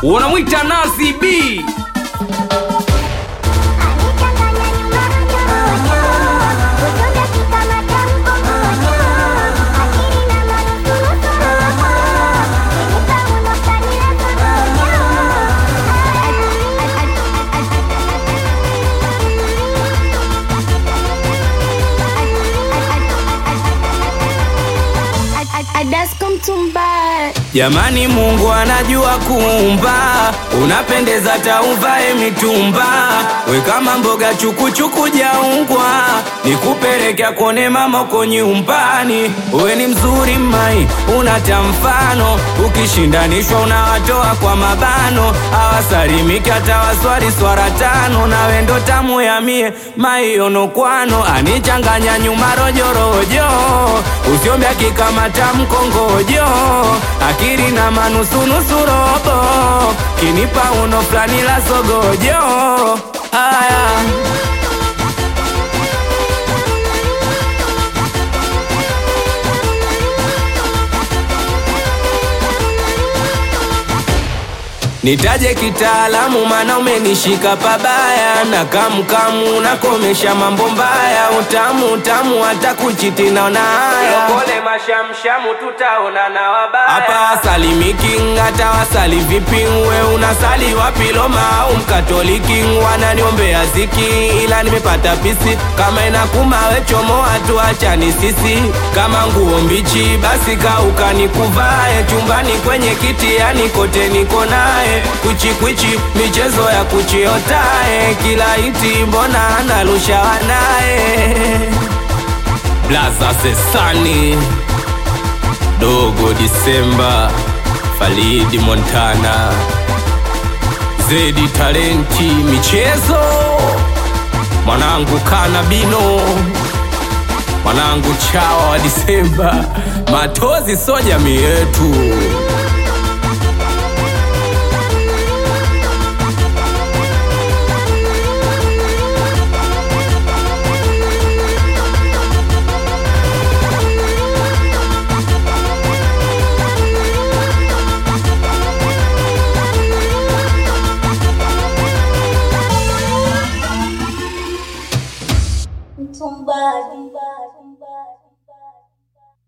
unamwita Nazi B Adasko Mtumba Jamani, Mungu anajua kuumba, unapendeza tauvae mitumba, we kama mboga chukuchuku jaungwa, nikupeleka kone mama uko nyumbani. We ni mzuri mai, unata mfano, ukishindanishwa unawatoa kwa mabano, awasalimiki hata waswali swara tano, nawe ndo tamu ya mie maiono kwano, anichanganya nyuma rojorojo, usiombe akikamata mkongojo akili na manusunusu robo kinipa uno fulani la sogojo haya Nitaje kitaalamu mana umenishika pabaya na kamkamu nakomesha mambo mbaya utamu utamu hata kuchiti naona haya Lokole mashamshamu tutaona na wabaya Hapa salimiki hata wasali vipi we unasali wapi Roma au mkatoliki wananiombea ziki ila nimepata pisi kama inakuma we chomoa tuachani sisi kama nguo mbichi basi kauka nikuvae chumbani kwenye kiti yani kote niko naye kwichi kwichi michezo ya kuchiotae kila iti mbona analusha wanaye Blaza Sesani Dogo Disemba Falidi Montana Zedi Talenti Michezo Mwanangu Kanabino Mwanangu Chawa wa Disemba Matozi so jamii yetu